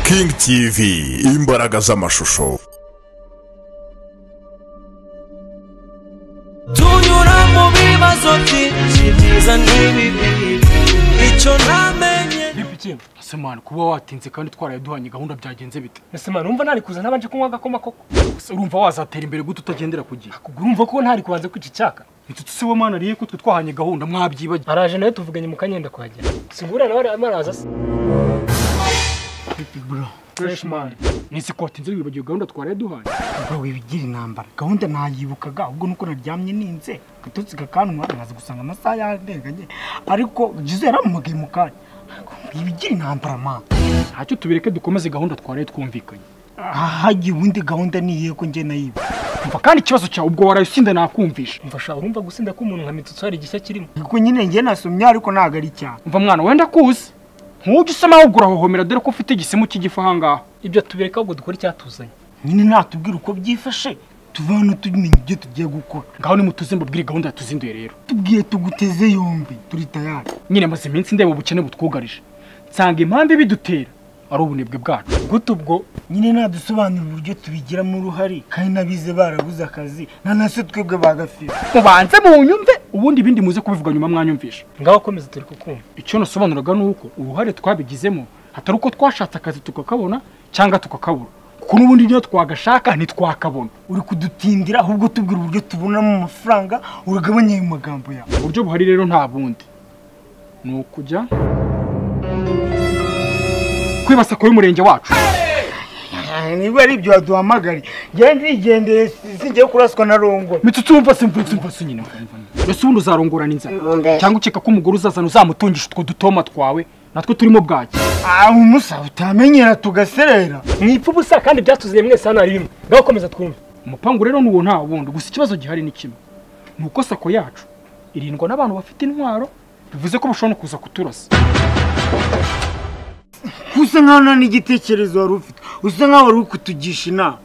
kingi tivi imbaraga z'amashusho tunyura mu bibazo byinshi byiza n'ibibi icyo ntamenye bipikina asemana kuba watinze kandi twaraye duhanye gahunda byagenze bite Nasemana urumva ntari kuza ntabanje kunywa agakoma koko Ese urumva wazatera imbere gute utagendera ku gihe kugura urumva ko ntari kubanza kwica icyaka inshuti se wa mana riye ko twe twahanye gahunda mwabyibagiwe araje nawe tuvuganye mu kanyenda kuhagera singura nawe arimo araza se bro fresh man nise ko watinze wibagiwe gahunda twaraye duhanye bro wibigira intambara gahunda nayibukaga ahubwo nuko naryamye ninze gatotsi kakanwa naza gusanga amasaha yandenganye ariko Jose yaramuhamagaye mu kanya wibigira intambara man ntacyo tubireke dukomeze gahunda twaraye twumvikanye hagiye ubundi gahunda niyihe ko njye nayiba umva kandi ikibazo cyawe ubwo waraye usinda nakumvisha mfasha urumva gusinda k'umuntu nka mitutsi hari igishya kirimo kuko nyine njye nasomye ariko ntabwo ari icyaha umva mwana wenda kuzi nk'ujya usa nawe urahohomera dore ko ufite igisimu cy'igifu ahangaha ibyo tubireka ahubwo dukora icyatuzanye nyine natubwira uko byifashe tuvana tumenya ibyo tugiye gukora ngaho nimutuze mbabwire gahunda yatuzinduye rero tubwiye tuguteze yombi turi tayari nyine maze iminsi ndeba ubukene butwugarije nsanga impamvu ibidutera ari ubunebwe bwacu gute ubwo nyine nadusobanurira uburyo tubigiramo uruhare kandi n'abize barabuze akazi nanase twebwe bagafira mubanze munyumve ubundi ibindi muze kubivuga nyuma mwanyumvisha ngaho komeza turi kukumva icyo nasobanuraga ni uko uruhare twabigizemo hatari uko twashatse akazi tukakabona cyangwa tukakabura kuko n'ubundi niyo twagashaka ntitwakabona uri kudutindira ahubwo tubwira uburyo tubonamo amafaranga uragabanya ayo magambo yawe uburyo buhari rero nta bundi ni ukujya kwibasa ku y'umurenge wacu niba ari ibyo waduhamagare njyewe ndigendeye singiye kuraswa na rongo mitsutsi wumva se mvutsi wumva se nyine mvutsi wumva se. mbese ubundi uzarongorana inzara cyangwa ukeka ko umugore uzazana uzamutungisha utwo dutoma twawe natwo turimo bwaki umusa utamenyera tugaserera mwipfa ubusa kandi ibyatuzuye mwese hano hari bimwe ngaho komeza twumve umupangu rero ni uwo nta wundi gusa ikibazo gihari ni kimwe ni uko sako yacu irindwa n'abantu bafite intwaro bivuze ko bashobora no kuza kuturasa usa nkaho nta n'igitekerezo wari ufite usa nkaho wari uri kutugisha inama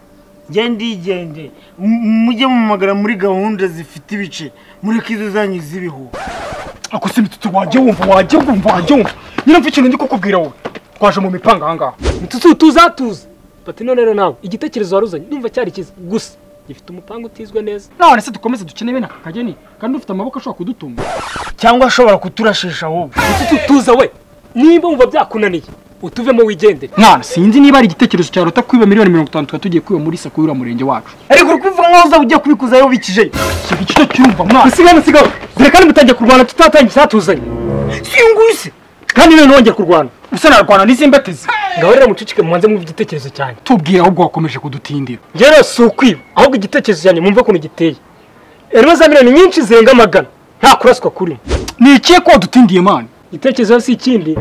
genda igende mujye mumagara muri gahunda zifite ibice mureke izo zanyu z'ibihuha ako si imitutu wajya wumva wajya wumva wajya wumva nyine mfa ikintu ndi kukubwira wowe twaje mu mipanga ahangaha mitutu tuzatuza bati none rero nawe igitekerezo wari uzanye ndumva cyari cyiza gusa gifite umupanga utizwe neza none se dukomeze dukene bene aka kageni kandi dufite amaboko ashobora kudutunga cyangwa ashobora kuturashisha wowe mitutu tuza we niba wumva byakunaniye utuvemo wigendere mwana sinzi niba ari igitekerezo cyawe ruta kwiba miliyoni mirongo itanu tukaba tugiye kwiba muri sako y'uriya murenge wacu ariko uri kuvuga nkaho uzaba ugiye kubikuzayo bikijeyo siga icyo cyumva mwana musigane musigane dore kandi mutangiye kurwana tutatangiye icyatuzanye si iyo nguyu se kandi none nongeye kurwana usa narwana n'iz'imbatizi ngaho rero muceceke mubanze mwumve igitekerezo cyanjye tubwire ahubwo wakomeje kudutindira njyewe rero si ukwiba ahubwo igitekerezo cyanjye mwumve ukuntu giteye rero za miliyoni nyinshi zirenga amagana nta kuraswa kurimo ni ikihe ko wadutindiye mwana igitekerezo si ikindi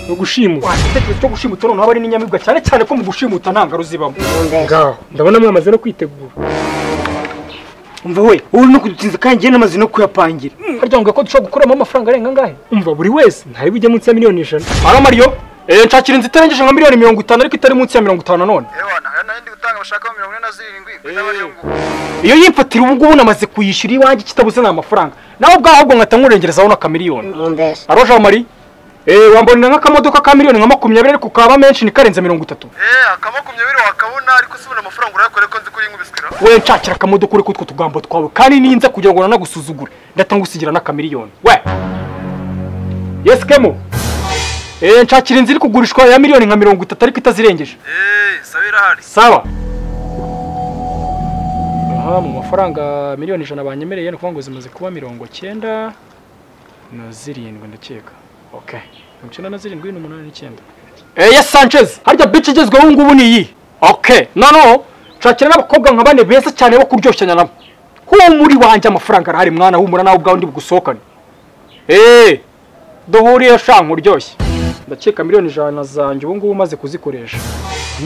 ni ugushimuta igitekerezo cyo gushimuta noneho aba ari n'inyamibwa cyane cyane ko mu gushimuta nta ngaro zibamo ngaho ndabona mwamaze no kwitegura umva we wowe uri no kudutinza kandi njyewe n'amazi no kuyapangira harya ngo ko dushobora gukuramo amafaranga arenga angahe umva buri wese ntari bujye munsi ya miliyoni ijana ara mariyo eee nshakira inzu itarengeje nka miliyoni mirongo itanu ariko itari munsi ya mirongo itanu nanone ewa hari n'ayandi gutanga bashaka mirongo ine na zirindwi kuri n'abariyo ngo iyo yifatira ubu ngubu namaze kuyishyura iwanjye kitabuze ni amafaranga nawe ubwawe ahubwo nkahita nkurengerezaho n'akamiliyoni aro jean marie eee wambonera nk'akamodoka ka miliyoni nka makumyabiri ariko kaba menshi ntikarenze mirongo itatu eee akamakumyabiri wakabona ariko si ubona amafaranga urayakore ko nzi ko yinkubiswira we nshakira akamodoka ureke utwo tugambo twawe kandi ninza kugira ngo nanagusuzugure ndahita ngusigira n'akamiliyoni we yesi kemo eee nshakira inzu iri kugurishwa ya miliyoni nka mirongo itatu ariko itazirengeje eee sabe irahari sawa aha mu mafaranga miliyoni ijana banyemereye ni ukuvuga ngo zimaze kuba mirongo cyenda na zirindwi ndakeka ok mirongo icyenda na zirindwi n'umunani n'icyenda eye sanchez harya bici igezweho ubu ngubu ni iyi ok noneho nshakira n'abakobwa nka bane beza cyane bo kuryoshya nabo humuri wanjye amafaranga arahari mwana humura nawe ubwawe ndi bugusohokane eee duhuriye sha nkuryoshye ndakeka miliyoni ijana zanjye ubu ngubu umaze kuzikoresha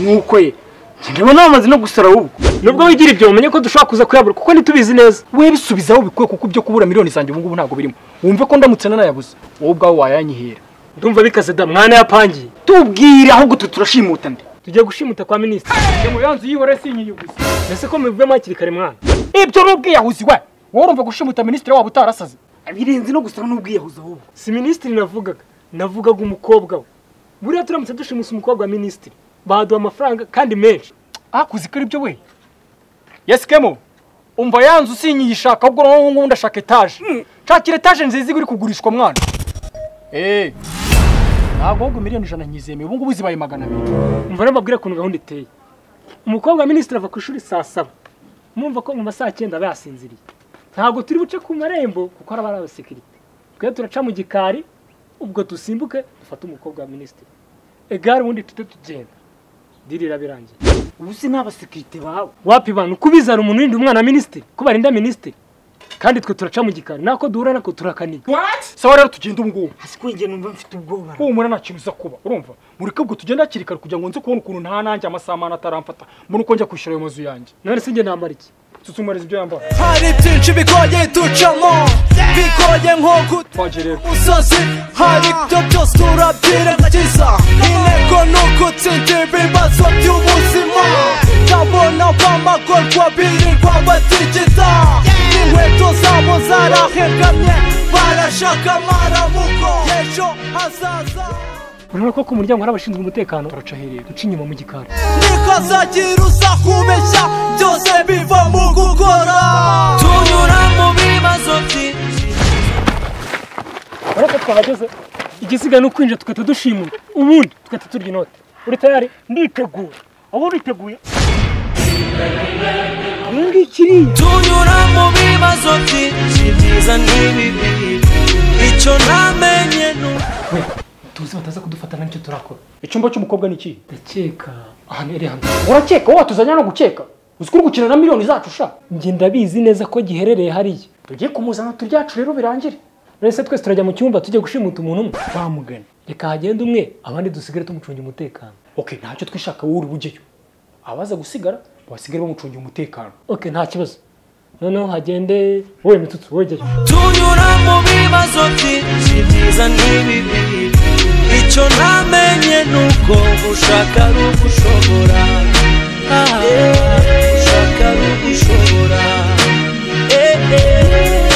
nk'uko ye ndabona amazi no gusara ahubwo nubwo wigira ibyo mumenye ko dushobora kuza kuyabura kuko ntitubizi neza we bisubizaho bikwiye kuko ibyo kubura miliyoni zanjye ubu ngubu ntabwo birimo wumve ko ndamutse nanayabuze wowe ubwawe wayanyihera ndumva bikaze da mwana yapangiye tubwire ahubwo twe turashimuta nde tugiye gushimuta kwa minisitiri njye mu yanzu y'ihore sinyiyuguze mbese ko mubivemo hakiri kare mwana ibyo ni ubwiyahuzi we wowe urumva gushimuta minisitiri waba utarasaze birenze no gusara n'ubwiyahuzi ahubwo si minisitiri navugaga navugaga umukobwa we buriya turamutse dushimusa umukobwa wa minisitiri baduha amafaranga kandi menshi akuze ko aribyo we yesikemo umva yanzu usinyiyishaka ahubwo noneho ngubu ndashaka etaje nshakira etaje nziza iguri kugurishwa mwana eee ntabwo ahubwo miliyoni ijana nyizemeye ubu ngubu zibaye magana abiri umva rero mbabwire ukuntu gahunda iteye umukobwa wa minisitiri ava ku ishuri saa saba mwumva ko mu masaha cyenda aba yasinziriye ntabwo turi buce ku marembo kuko haba hari abasekirite twe turaca mu gikari ubwo dusimbuke dufate umukobwa wa minisitiri egare ubundi tujye tugenda diri irabirangiye ubu si n'abasekirite bawe wapi bantu kubizana umuntu w'indi umwana wa minisitiri ko barinda minisitiri kandi twe turaca mu gikari nako duhura nako turakaniga sawa rero tugenda ubu ngubu hasi ko njye numva mfite ubwoba humura nta kintu uza kuba urumva mureke ubwo tugenda hakiri kare kugira ngo nze kubona ukuntu nta nanjye amasaha amana ataramfata muri uko njya kwishyura ayo mazu yanjye none si njye nambara iki susumariza ibyo yambara hari byinshi bigoye ducamo bigoye nko twaje rero kutumusozi hari ibyo byose turabyirengagiza intego ni ugutsindira ibibazo by'ubuzima ndabona bamagorwa birirwa batigiza inkweto zabo zarahengamye barashaka amaramuko ejo hazaza urabona ko ku muryango hari abashinzwe umutekano turaca hirya duca inyuma mu gikari niko zagira uza kubeshya byose biva mu gukora tunyura mu bibazo byinshi urabona ko twahageze igisigaye ni ukwinjira tugahita dushimura ubundi tugahita turya inoti uri tayari nditeguye ubu biteguye iyi ngiyi kiriya tunyura mu bibazo byinshi byiza n'ibibi icyo ntamenye ni uko tuzi bataza kudufata nicyo turakora icyumba cy'umukobwa ni iki ndakeka ahantu iri hano urakeka wowe watuzanya no gukeka uzi ko uri gukina na miliyoni zacu sha njye ndabizi neza ko giherereye hariya tugiye kumuzana turyacu rero birangire none se twese turajya mu cyumba tujya gushimuta umuntu umwe twamugana reka hagende umwe abandi dusigare tumucungira umutekano okay ntacyo twishaka wowe uri bugeyo abaza gusigara basigare bamucungira umutekano oke nta kibazo noneho hagende wowe mitutsi wowe jyayo tunyura mu bibazo byinshi byiza n'ibibi icyo ntamenye ni uko gushaka ari ugushobora Ah, gushaka ari ugushobora Eh, eh.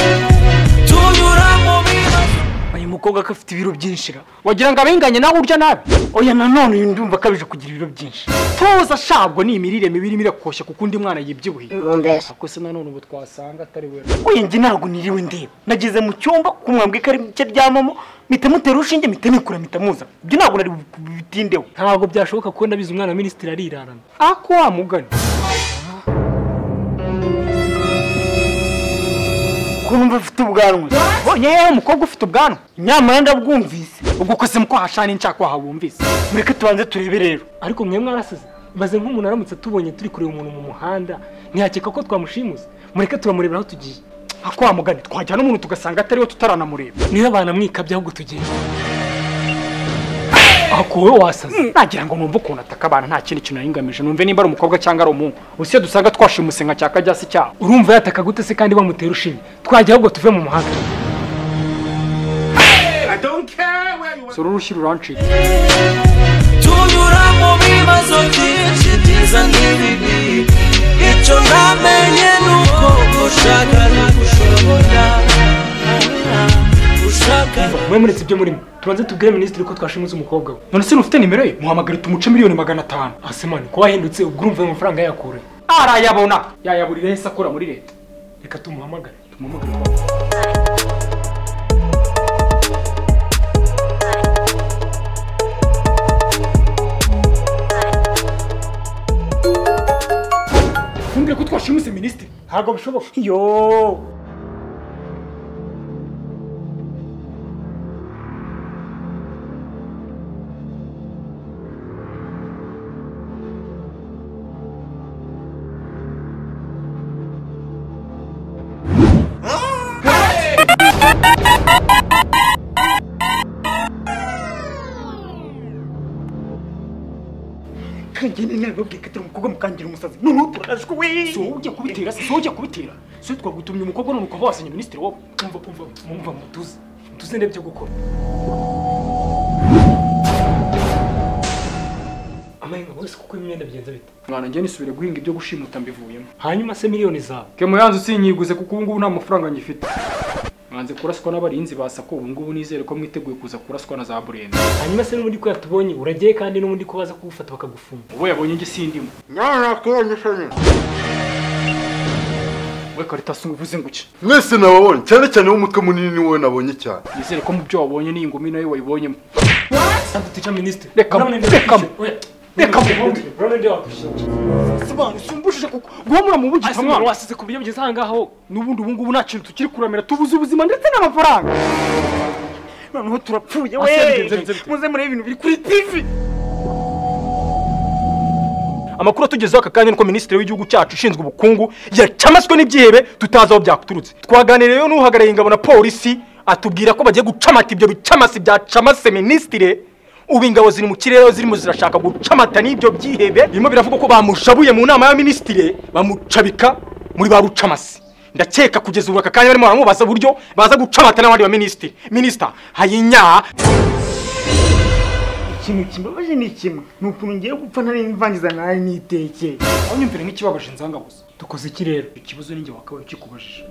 tunyura mu bibazo uyu mukobwa ko afite ibiro byinshi ra wagira ngo abenganye nawe urya nabi oya nanone uyu ndumva akabije kugira ibiro byinshi toza ashabwa ni imirire mibi irimo irakoshya kuko undi mwana yibyibuhiye mbese ako se nanone ubu twasanga atari we uyu njye ntabwo niriwe ndeba nageze mu cyumba kumwambwa ikarita ryamamo mpita mutera urushinge mpita nikura mpita muza ibyo ntabwo nari bitindeho ntabwo byashoboka ko ndabizi umwana wa minisitiri arirarana ako wamugana ko numva afite ubwanwa bonye yewe umukobwa ufite ubwanwa nyamara ndabwumvise ubwo kose mu kwahashana n'inshaka wahabumvise mureke tubanze turebe rero ariko mwe mwarasize maze nk'umuntu aramutse tubonye turi kureba umuntu mu muhanda ntiyakeka ko twamushimuza mureke turamurebera aho tugiye ako wamugana twajyana umuntu tugasanga atariwe tutaranamureba niba banamwikabye ahubwo tugenda ako wowe wasaze nagira ngo numve ukuntu ataka abantu nta kindi kintu yari ngamije numve nimba ari umukobwa cyangwa ari umuhungu ubu se dusanga twashimuse nka cya kajyasi cyabo urumva yataka gute se kandi bamutera ushinge twajya ahubwo tuve mu muhanda sura urushyira urancika tunyura mu bibazo byinshi byiza n'ibibi icyo ntamenye ni uko gushaka no gushobora gushaka mwe muretse ibyo murimo tubanze tubwire minisitiri ko twashimuze umukobwa we none se ufite nimero ye muhamagare tumuce miliyoni magana atanu asemani ko wahindutse ubwo urumva ayo mafaranga yakure arayabona yayaburira hese akora muri leta reka tumuhamagare tumuhamagare ntumbwire ko twashimuse minisitiri ntabwo bishoboka yo kanjye ni nawe babwiye ko atari umukobwa mukangira umusazi noneho turarashwe we si wowe ujya kubitera si wowe ujya kubitera si wowe twagutumye umukobwa none ukaba wasenya minisitiri wowe umva umva umva mutuze mutuze ndebe ibyo gukora amayenga bose kuko imyenda bigenza bite mwana njye nisubire guhinga ibyo gushimuta mbivuyemo hanyuma se miliyoni zawe kemu yanze usinyiguze kuko ubu ngubu nta mafaranga ngifite mwanze kuraswa n'abarinzi ba sako ubu ngubu nizere ko mwiteguye kuza kuraswa na za burenze hanyuma se n'ubundi ko yatubonye uragiye kandi n'ubundi ko baza kugufata bakagufunga ubu yabonye njye sindimo nyana kuyanyisanye we karitasi uvuze ngo iki mwese nababonye cyane cyane w'umutwe munini ni wowe nabonye cyane nizere ko mu byo wabonye n'iyi ngumi nayo wayibonyemo kandi tuca minisitiri Reka mu- reka mu- reka mu- umbujije kuko guhamura mu bugizi mwana mwana wasize ku buryo bugeze ahangaho n'ubundi ubu ngubu nta kintu tukiri kuramira tubuze ubuzima ndetse n'amafaranga noneho turapfuye Ase, bigenze we bite, bigenze bite? muze murebe ibintu biri kuri tivi amakuru atugezeho aka kanya nuko minisitiri w'igihugu cyacu ushinzwe ubukungu yacamaswe n'ibyihebe tutazi aho byaturutse twaganiriye n'uhagarariye ingabo na polisi atubwira ko bagiye gucamata ibyo bicamasi byacamase minisitire ubu ingabo ziri mu kirere zirimo zirashaka gucamata n'ibyo byihebe birimo biravuga ko bamushabuye mu nama ya minisitire bamucabika muri ba rucamasi ndakeka kugeza ubu aka kanya barimo baramubaza uburyo baza gucamata n'abandi ba minisitiri minisita hayinyaha ikintu kimbabaje ni kimwe ni ukuntu ngiye gupfa ntari mvangiza nawe nitekeye aho nyumvira nk'ikibabaje nzanga gusa dukoze iki rero ikibazo ninjye wakabaye kikubajije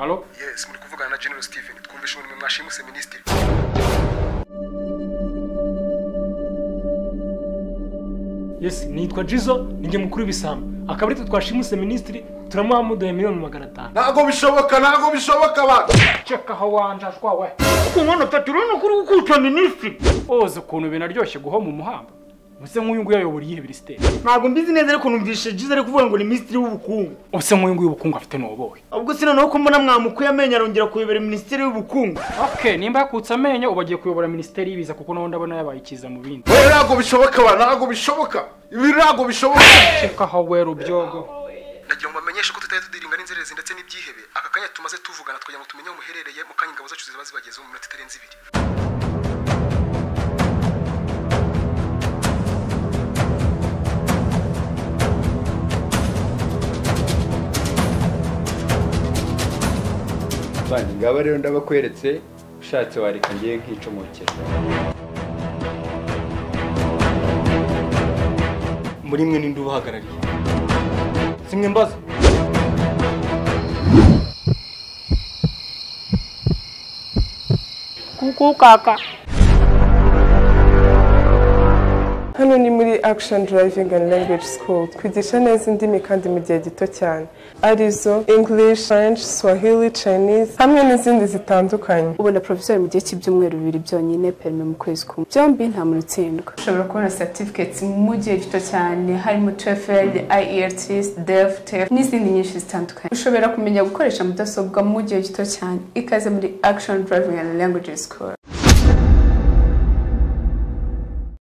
alo yes muri kuvugana na general steven twumvishe umurimo mwashimuse minisitiri yes nitwa jizo ninjye mukuru w'ibisambo akaba ari twe twashimuse minisitiri turamuha muduhe miliyoni magana atanu ntabwo bishoboka ntabwo bishoboka ba ceka aho wanjajwa we ariko mwana pati urabona ko uri gukuca minisitiri oza ukuntu binaryoshye guhoma umuhamba use nk'uyu nguyu ayobora iyihe birisiteri ntabwo mbizi neza ariko numvise jize ari kuvuga ngo ni minisitiri w'ubukungu use nk'uyu nguyu ubukungu afite ni ubuhe ubwo si noneho ko mbona mwamukuye amenyo arongera kuyobera minisitiri w'ubukungu okay nimba yakutse amenyo uba agiye kuyobora minisiteri y'ibiza kuko naho ndabona yabaye ikiza mu bindi we ntabwo bishoboka ba ntabwo bishoboka ibi ntabwo bishoboka ceka aho we rubyogo nagira ngo bamenyeshe ko tutari tudiringa n'inzererezi ndetse n'ibyihebe aka kanya tumaze tuvugana twagira ngo tumenye aho muherereye mu kanya ingabo zacu ziba zibagezeho mu minota itarenze ibiri bandi ngaba rero ndabakweretse ushatse wareka ngiye nkicomokera muri mwe ninde ubahagarariye simwe mbaza kuku kaka Hano ni muri Action Driving and Language School twigisha neza indimi kandi mu gihe gito cyane arizo English, French, Swahili, Chinese hamwe n'izindi zitandukanye ubu na professor mu gihe cy'ibyumweru bibiri byonyine perime mu kwezi kumwe byombi nta muntu utsindwa ushobora kubona certificates mu gihe gito cyane harimo TOEFL, IELTS, DEF, TEF n'izindi nyinshi zitandukanye ushobora kumenya gukoresha mudasobwa mu gihe gito cyane ikaze muri Action Driving and Language School